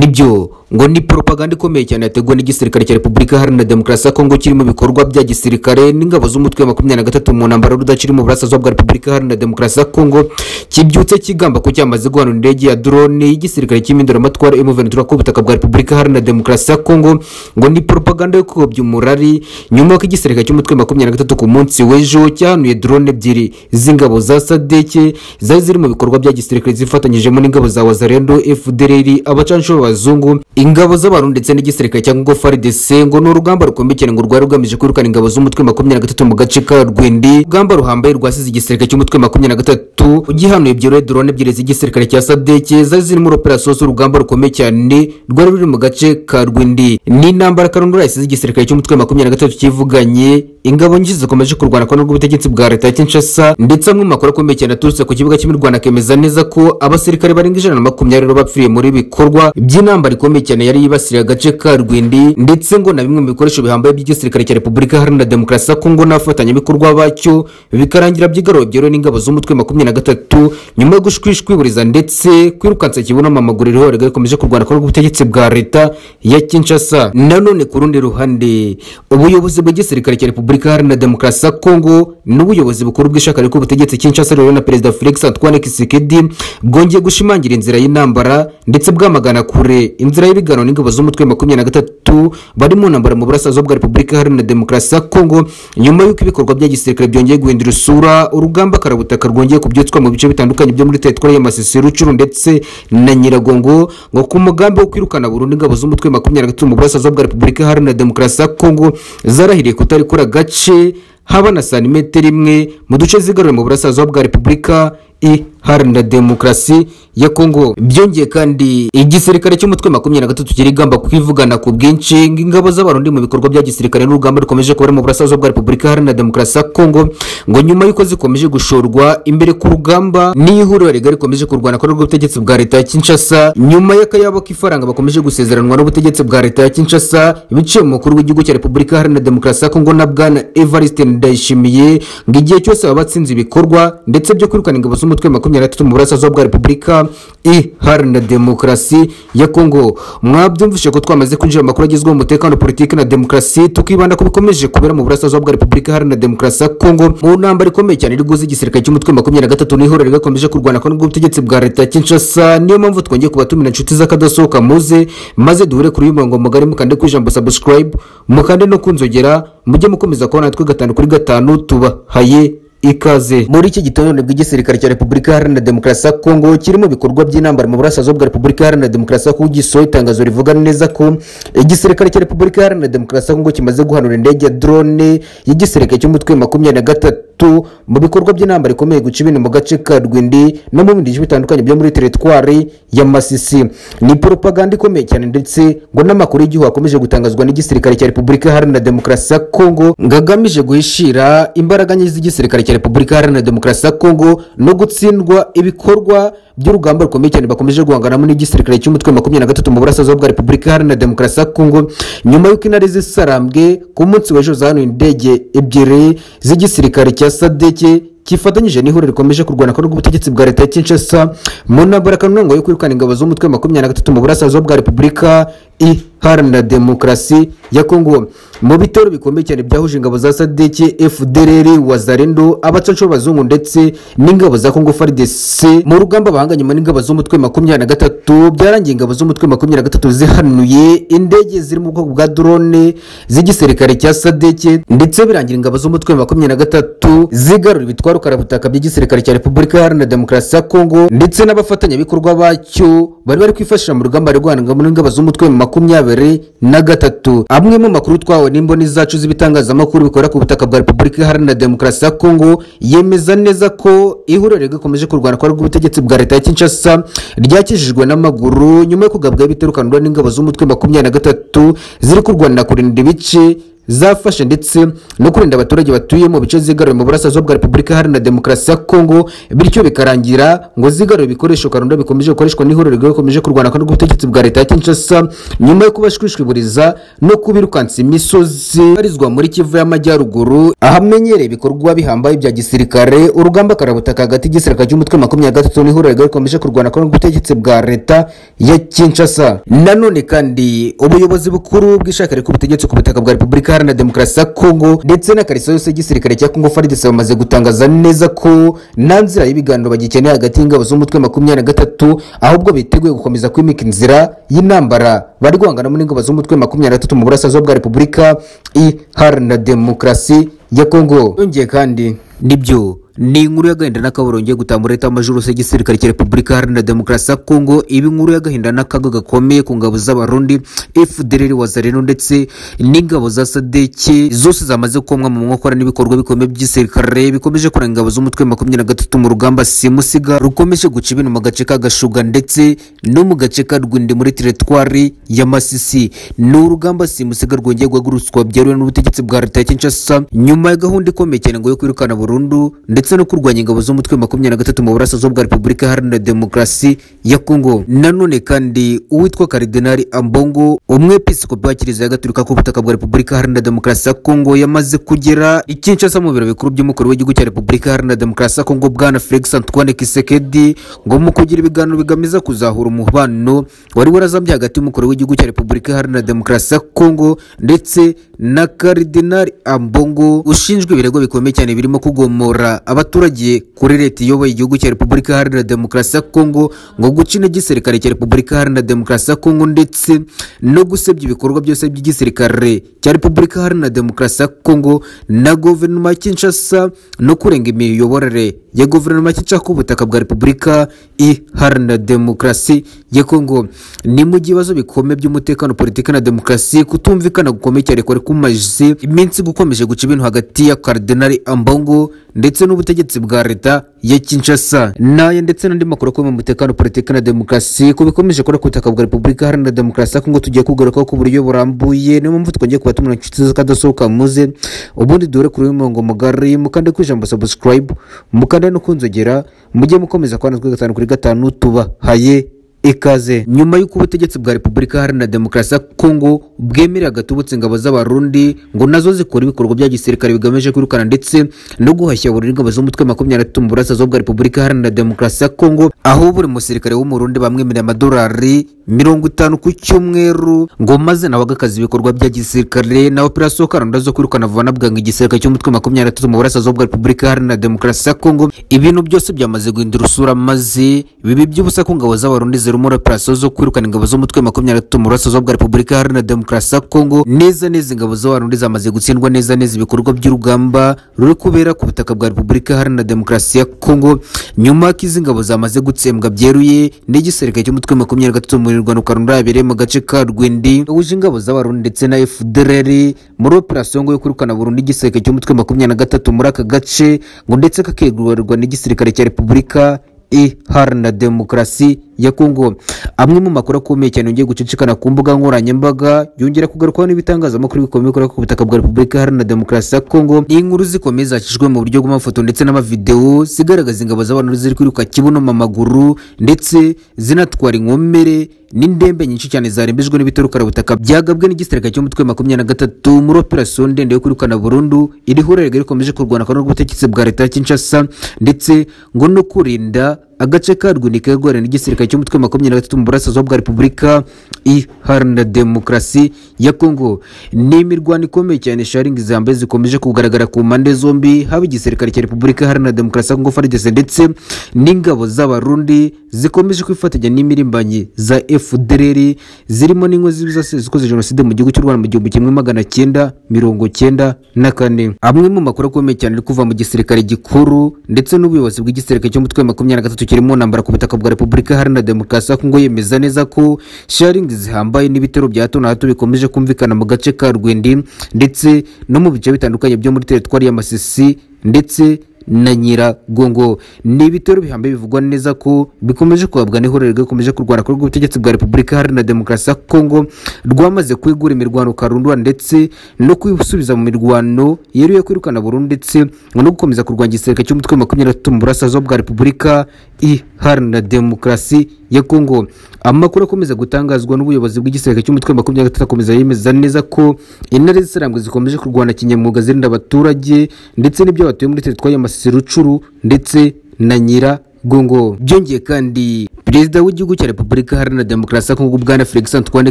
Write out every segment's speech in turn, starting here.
nibyo ngo ni propaganda ikomeye cyane yateguwe n'igisirikare cya repubulika iharanira demokarasi ya kongo kirimo ibikorwa bya gisirikare n'ingabo z'umutwe wa makumyabiri na gatatu mu ntambaro y'urudakira mu burasirazuba bwa repubulika iharanira demokarasi ya kongo kibyutse kigamba ko cyamaze guhanura indege ya drone y'igisirikare cy'iminduramatwara imuventura ku butaka bwa repubulika iharanira demokarasi ya kongo ngo ni propaganda yo kuyobya umurari nyuma y'uko igisirikare cy'umutwe wa makumyabiri na gatatu ku munsi w'ejo cyahanuye drone ebyiri z'ingabo za sadeke zari ziri mu bikorwa bya gisirikare zifatanyijemo n'ingabo za wazarendo fdr abacanshuro b'abazungu ingabo z'abantu ndetse n'igisirikare cya ngo faridese ngo ni urugamba rukomeye cyane ngo rwari rugamije kwirukana ingabo z'umutwe makumyabiri na gatatu mu gace ka rwindi urugamba ruhambaye rwasize igisirikare cy'umutwe makumyabiri na gatatu ugihanuye byorohe drone ebyiri z'igisirikare cya sadeke zari zirimo operasiyo z'urugamba rukomeye cyane rwari ruri mu gace ka rwindi ni intambara karundura yasize igisirikare cy'umutwe makumyabiri na gatatu cyivuganye ingabo nyinshi zikomeje kurwana kwa rw'ubutegetsi bwa leta ya kinshasa ndetse amwe mu makuru akomeye cyane aturutse ku kibuga cy'imirwano akemeza neza ko abasirikare barenga ijana na makumyabiri bapfiriye muri ibi bikorwa by'intambara ikomeye cyane yari yibasiriye agace ka rwindi ndetse ngo na bimwe mu bikoresho bihambaye by'igisirikare cya repubulika iharanira demokarasi ya kongo n'abafatanyabikorwa bacyo bikarangira by'igaruwe byeruwe n'ingabo z'umutwe makumyabiri na gatatu nyuma yo gushwishwiburiza ndetse kwirukansa kibunama amaguru rihoraga rikomeje kurwana kwa rw'ubutegetsi bwa leta ya kinshasa nanone ku rundi ruhande ubuyobozi bw'igisirikare cya repubulika iharanira demokarasi ya kongo n'ubuyobozi bukuru bw'ishaka rik'ubutegetsi kinshasa rero na perezida felix antoine kisekedi bwongeye gushimangira inzira y'intambara ndetse bwamagana kure inzira y'ibiganiro n'ingabo z'umutwe makumyabiri na gatatu bari mu ntambara mu burasirazuba bwa repubulika iharanira demokarasi ya kongo nyuma y'uko ibikorwa bya gisirikare byongeye guhindura isura urugamba karabutaka rwongeye kubyutswa mu bice bitandukanye byo muri teritwari ya masisi rucuru ndetse na nyiragongo ngo ku mugambi wo kwirukana burundu ingabo z'umutwe makumyabiri na gatatu mu burasirazuba bwa repubulika iharanira demokarasi ya kongo zarahiriye kutarikora agace haba na santimetero imwe mu duce zigarura mu burasirazuba bwa repubulika iharanira demokarasi ya kongo byongeye kandi igisirikare cy'umutwe makumyabiri na gatatu kirigamba kwivugana ku bwinshi ng'ingabo z'abarundi mu bikorwa bya gisirikare n'urugamba rukomeje kubera mu burasirazuba bwa repubulika iharanira demokarasi ya kongo ngo nyuma y'uko zikomeje gushorwa imbere ku rugamba n'ihuriro rigari rikomeje kurwana kuri rw'ubutegetsi bwa leta ya kinshasa nyuma y'akayabo k'ifaranga bakomeje gusezeranwa n'ubutegetsi bwa leta ya kinshasa biciye mu mukuru w'igihugu cya repubulika iharanira demokarasi ya kongo na bwana evariste ndayishimiye ngo igihe cyose baba batsinze ibikorwa ndetse byo kwirukana ingabo z'umutwe makumyabiri na gatatu mu burasirazuba bwa repubulika iharanira demokarasi ya kongo mwabyumvishe ko twamaze kwinjira mu makuru agezweho umutekano politiki na demokarasi tukibanda ku bikomeje kubera mu burasirazuba bwa repubulika iharanira demokarasi ya kongo mu ntambara ikomeye cyane iri guza igisirikare cy'umutwe makumyabiri na gatatu n'ihuriro rigakomeje kurwana kandi ubutegetsi bwa leta ya kinshasa niyo mpamvu twongeye kubatumira inshuti z'akadasohoka muze maze duhure kuri uyu murongo mugari mukande ku ijambo subscribe mukande no kunzogera mujye mukomeza kubona natwe gatanu kuri gatanu tubahaye ikaze muri iki gitondo bw'igisirikare cya repubulika iharanira demokarasi ya kongo kirimo ibikorwa by'intambara mu burasirazuba bwa repubulika iharanira demokarasi ya kongo gisohoye itangazo rivuga neza ko igisirikare cya repubulika iharanira demokarasi ya kongo kimaze guhanura indege ya drone y'igisirikare cy'umutwe makumyabiri na gatatu mu bikorwa by'intambara ikomeye guca ibintu mu gace ka rwindi no mu bindi bice bitandukanye byo muri teritwari ya masisi ni propaganda ikomeye cyane ndetse ngo n'amakuru y'igihugu akomeje gutangazwa n'igisirikare cya repubulika iharanira demokarasi ya kongo ngo agamije guhishira imbaraga nyinshi z'igisirikare cya repubulika iharanira demokarasi ya kongo no gutsindwa ibikorwa by'urugamba rukomeye cyane bakomeje guhanganamo n'igisirikare cy'umutwe makumyabiri na gatatu mu burasirazuba bwa repubulika iharanira demokarasi ya kongo nyuma y'uko intare zisarambwe ku munsi w'ejo zahanuye indege ebyiri z'igisirikare cya sadeke kifatanyije n'ihuriro rikomeje kurwana kwa rw'ubutegetsi bwa leta ya kinshasa mu ntambara kanungo yo kwirukana ingabo z'umutwe makumyabiri na gatatu mu burasirazuba bwa repubulika iharanira demokarasi ya kongo mu bitero bikomeye cyane byahuje ingabo za sadeke fdr wazarendo abacanshuro b'abazungu ndetse n'ingabo za kongo faridese mu rugamba bahanganyemo n'ingabo z'umutwe makumyabiri na gatatu byarangiye ingabo z'umutwe makumyabiri na gatatu zihanuye indege ziri mu bwoko bwa drone z'igisirikare cya sadeke ndetse birangira ingabo z'umutwe makumyabiri na gatatu zigarura ibitwaro karabutaka by'igisirikare cya repubulika iharanira demokarasi ya kongo ndetse n'abafatanyabikorwa bacyo bari bari kwifashisha mu rugamba rwanagamo n'ingabo z'umutwe makumyabiri makumyabiri na gatatu amwe mu makuru twawe n'imboni zacu z'ibitangazamakuru bikorera ku butaka bwa repubulika iharanira demokarasi ya kongo yemeza neza ko ihuriro rigakomeje kurwana kwa rw'ubutegetsi bwa leta ya kinshasa ryakijijwe n'amaguru nyuma yo kugabwaho ibiterukanwa n'ingabo z'umutwe makumyabiri na gatatu ziri kurwanira kurinda ibice zafashe ndetse no kurinda abaturage batuye mu bice zigaruye mu burasirazuba bwa repubulika iharanira demokarasi ya kongo bityo bikarangira ngo zigarure ibikoresho karundo bikomeje gukoreshwa n'ihuriro rikomeje kurwana kandi ubutegetsi bwa leta ya kinshasa nyuma yo kubashwishwiburiza no kubirukansa imisozi ibarizwa muri kivu y'amajyaruguru ahamenyereye ibikorwa bihambaye bya gisirikare urugamba karabutaka hagati y'igisirikare cy'umutwe makumyabiri na gatatu n'ihuriro rikomeje kurwana kandi ubutegetsi bwa leta ya kinshasa nanone kandi ubuyobozi bukuru bw'ishakari k'ubutegetsi ku butaka bwa repubulika iharanira demokarasi ya kongo ndetse n'akariso yose y'igisirikare cya kongo faridesi bamaze gutangaza neza ko nta nzira y'ibiganiro bagikeneye hagati y'ingabo z'umutwe makumyabiri na gatatu ahubwo biteguye gukomeza kwimika inzira y'intambara bari guhanganamo n'ingabo z'umutwe makumyabiri na gatatu mu burasirazuba bwa repubulika iharanira demokarasi ya kongo yongeye kandi nibyo ni inkuru y'agahinda n'akaburongeye gutambura leta y'amajoro ya gisirikare cya repubulika iharanira demokarasi ya kongo iba inkuru y'agahinda n'akaga gakomeye ku ngabo z'abarundi fdr wazareno ndetse n'ingabo za sadeke zose zamaze komwa mu nkokora n'ibikorwa bikomeye by'igisirikare bikomeje kurenga ingabo z'umutwe makumyabiri na gatatu mu rugamba simusiga rukomeje guca ibintu mu gace ka gashuga ndetse no mu gace ka rwindi muri teretwari ya masisi ni urugamba simusiga rwongeye guhagurutswa byeruye n'ubutegetsi bwa leta ya kinshasa nyuma ya gahunda ikomeye cyane ngo yo kwirukana burundu ndetse ndetse no kurwanya ingabo z'umutwe makumyabiri na gatatu mu burasirazuba bwa repubulika iharanira demokarasi ya kongo nanone kandi uwitwa karidinari ambongo umwepiskopi wa kiliziya ya gatolika ku butaka bwa repubulika iharanira demokarasi ya kongo yamaze kugera i kinshasa mu biro bikuru by'umukuru w'igihugu cya repubulika iharanira demokarasi ya kongo bwana felix antoine kisekedi ngo mu kugira ibiganiro bigameza kuzahura umubano wari warazambye hagati y'umukuru w'igihugu cya repubulika iharanira demokarasi ya kongo ndetse na karidinari ambongo ushinzwe ibirego bikomeye cyane birimo kugomora abaturage kuri leta iyoboye igihugu cya repubulika iharanira demokarasi ya kongo ngo guca intege igisirikare cya repubulika iharanira demokarasi ya kongo ndetse no gusebya ibikorwa byose by'igisirikare cya repubulika iharanira demokarasi ya kongo na guverinoma ya kinshasa no kurenga imiyoborere ya guverinoma ya kinshasa ku butaka bwa repubulika iharanira demokarasi ya kongo ni mu gihe ibibazo bikomeye by'umutekano politiki na demokarasi kutumvikana gukomeye cyane kwari kumaze iminsi gukomeje guca ibintu hagati ya karidinari ambongo ndetse n'ubu ubutegetsi bwa leta ya Kinshasa naye ndetse n'andi makuru akomeye mu mutekano politiki na demokarasi ku bikomeje kora ku butaka bwa repubulika iharanira demokarasi ya kongo tugiye kugarukaho ku buryo burambuye niyo mpamvu twongeye kubatumira inshuti zikadasohoka muze ubundi duhure kuri uyu murongo mugari mukande ku ijambo subscribe mukande no kunzogera mujye mukomeza kubana natwe gatanu kuri gatanu tubahaye ikaze nyuma y'uko ubutegetsi bwa repubulika iharanira demokarasi ya kongo bwemerera gatubutse ingabo z'abarundi ngo nazo zikora ibikorwa bya gisirikare bigamije kwirukana ndetse no guhashya burundu ingabo z'umutwe makumyabiri na gatatu mu burasirazuba bwa repubulika iharanira demokarasi ya kongo aho buri musirikare w'umurundi bamwemerera amadolari mirongo itanu ku cyumweru ngo maze nawe agakaza ibikorwa bya gisirikare na operasiyo karunda zo kwirukana vuba na bwangu igisirikare cy'umutwe makumyabiri na gatatu mu burasirazuba bwa repubulika iharanira demokarasi ya kongo ibintu byose byamaze guhindura usura maze bibi by'ubusa ku ngabo z'abarundi zirimo operasiyo zo kwirukana ingabo z'umutwe makumyabiri na gatatu mu burasirazuba bwa repubulika iharanira demokarasi ya kongo neza neza ingabo z'abarundi zamaze gutsindwa neza neza ibikorwa by'urugamba ruri kubera ku butaka bwa repubulika iharanira demokarasi ya kongo nyuma ko izi ngabo zamaze gutsembwa byeruye n'igisirikare cy'umutwe makumyabiri na gatatu mu mirwano karunda yabereye mu gace ka rwindi wuje ingabo z'abarundi ndetse na fdr muri operasiyo ngo yo kwirukana burundu igisirikare cy'umutwe makumyabiri na gatatu muri aka gace ngo ndetse kakegurwa n'igisirikare cya repubulika iharanira demokarasi ya kongo amwe mu makuru akomeye cyane yongeye gucicikana ku mbuga nkoranyambaga yongera kugarukwaho n'ibitangazamakuru bikomeye bikorera ku butaka bwa repubulika iharanira demokarasi ya kongo ni inkuru zikomeye zacishijwe mu buryo bw'amafoto ndetse n'amavidewo zigaragaza ingabo z'abantu ziri kwiruka kibuno mu maguru ndetse zinatwara inkomere n'indembe nyinshi cyane zarembejwe n'ibitorukarabutaka byagabwe n'igisirikare cy'umutwe makumyabiri na gatatu muri operasiyo ndende yo kwirukana burundu iri hurerega rikomeje kurwana kandi n'ubutegetsi bwa leta ya kinshasa ndetse ngo no kurinda agace ka rwunika rwara n'igisirikare cy'umutwe makumyabiri na gatatu mu burasirazuba bwa repubulika iharanira demokarasi ya kongo ni imirwano ikomeye cyane sharingi zambaye zikomeje kugaragara ku mpande zombi haba igisirikare cya repubulika iharanira demokarasi ya kongo faridese ndetse n'ingabo z'abarundi zikomeje kwifatanya n'imirimbanyi za fdr zirimo n'ingo zikoze jenoside mu gihugu cy'u rwanda mu gihumbi kimwe magana cyenda mirongo cyenda na kane amwe mu makuru akomeye cyane ari kuva mu gisirikare gikuru ndetse n'ubuyobozi bw'igisirikare cy'umutwe makumyabiri na gatatu kirimo ntambara ku butaka bwa repubulika iharanira demokarasi ya kongo yemeza neza ko sharingi zihambaye n'ibitero bya hato na hato bikomeje kumvikana mu gace ka rwindi ndetse no mu bice bitandukanye byo muri teritwari ya masisi ndetse na nyiragongo ni ibitero bihambaye bivugwa neza ko bikomeje kwabwa n'ihuriro rikomeje kurwana ku rw'ubutegetsi bwa repubulika iharanira demokarasi ya kongo rwamaze kwegura imirwano karundura ndetse no kwisubiza mu mirwano yeruye kwirukana burundu ndetse no gukomeza kurwanya igisirikare cy'umutwe wa makumyabiri na gatatu mu burasirazuba bwa repubulika iharanira demokarasi ya kongo amakuru akomeza gutangazwa n'ubuyobozi bw'igisirikare cy'umutwe wa makumyabiri na gatatu akomeza yemeza neza ko intare z'isarambwe zikomeje kurwana kinyamwuga zirinda abaturage ndetse n'ibyo batuye muri teritwari y'amasisi rucuru ndetse na nyiragongo byongeye kandi perezida w'igihugu cya repubulika iharanira demokarasi ya kongo bwana felix antoine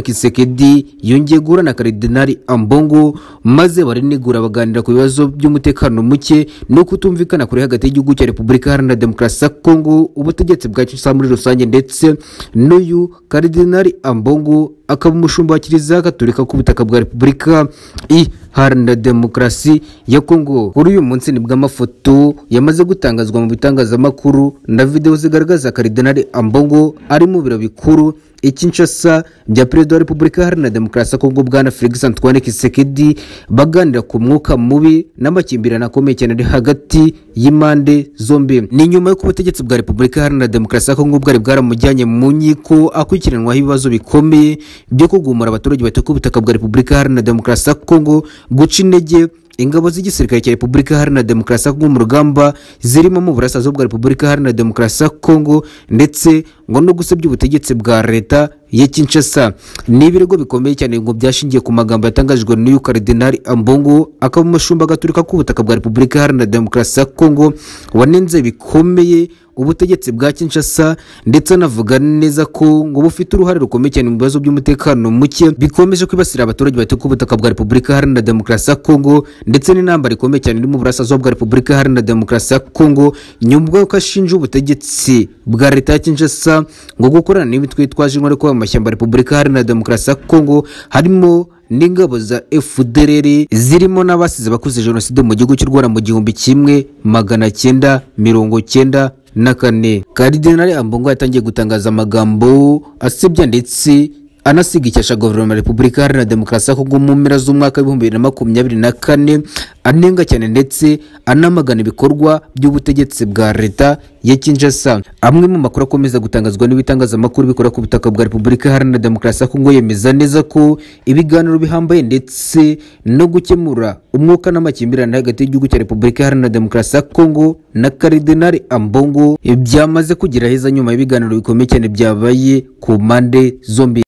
kisekedi yongeye guhura na karidinali ambongo maze barinegura baganira ku bibazo by'umutekano muke no kutumvikana kure hagati y'igihugu cya repubulika iharanira demokarasi ya kongo ubutegetsi bwacyo busa muri rusange ndetse n'uyu karidinali ambongo akaba umushumba wa kiliziya gaturika ku butaka bwa repubulika iharanira demokarasi ya kongo kuri uyu munsi nibwo amafoto yamaze gutangazwa mu bitangazamakuru na videwo zigaragaza karidinali ambongo ari mu biro bikuru ikinshasa bya perezida wa repubulika iharanira demokarasi ya kongo bwana felix antoine kisekedi baganira ku mwuka mubi n'amakimbirane akomeye cyane ari hagati y'impande zombi ni nyuma y'uko ubutegetsi bwa repubulika iharanira demokarasi ya kongo bwari bwaramujyanye mu nkiko akurikiranwaho ibibazo bikomeye byo kugumura abaturage batuye ku butaka bwa repubulika iharanira demokarasi ya kongo guca intege ingabo z'igisirikare cya repubulika iharanira demokarasi ya kongo mu rugamba zirimo mu burasirazuba bwa repubulika iharanira demokarasi ya kongo ndetse ngo no gusebya ubutegetsi bwa leta ya kinshasa ni ibirego bikomeye cyane ngo byashingiye ku magambo yatangajwe n'uyu karidinali ambongo akaba umushumba agaturika k'ubutaka bwa repubulika iharanira demokarasi ya kongo wanenze bikomeye ubutegetsi bwa kinshasa ndetse anavuga neza ko ngo bufite uruhare rukomeye cyane mu bibazo by'umutekano muke bikomeje kwibasira abaturage batuye ku butaka bwa repubulika iharanira demokarasi ya kongo ndetse n'intambara ikomeye cyane iri mu burasirazuba bwa repubulika iharanira demokarasi ya kongo nyuma y'uko ashinja ubutegetsi bwa leta ya kinshasa ngo gukorana n'imitwe yitwaje intwari kuba mu mashyamba repubulika iharanira demokarasi ya kongo harimo n'ingabo za fdrr zirimo n'abasize bakoze jenoside mu gihugu cy'u rwanda mu gihumbi kimwe magana cyenda mirongo cyenda na kane karidinari ambongo yatangiye gutangaza amagambo asebya ndetse anasiga icyasha guverinoma ya repubulika iharanira demokarasi ya kongo mu mpera z'umwaka w'ibihumbi bibiri na makumyabiri na kane anenga cyane ndetse anamagana ibikorwa by'ubutegetsi bwa leta ya kinshasa amwe mu makuru akomeza gutangazwa n'ibitangazamakuru bikora ku butaka bwa repubulika iharanira demokarasi ya kongo yemeza neza ko ibiganiro bihambaye ndetse no gukemura umwuka n'amakimbirane hagati y'igihugu cya repubulika iharanira demokarasi ya kongo na karidinari ambongo byamaze kugira heza nyuma y'ibiganiro bikomeye cyane byabaye ku mpande zombi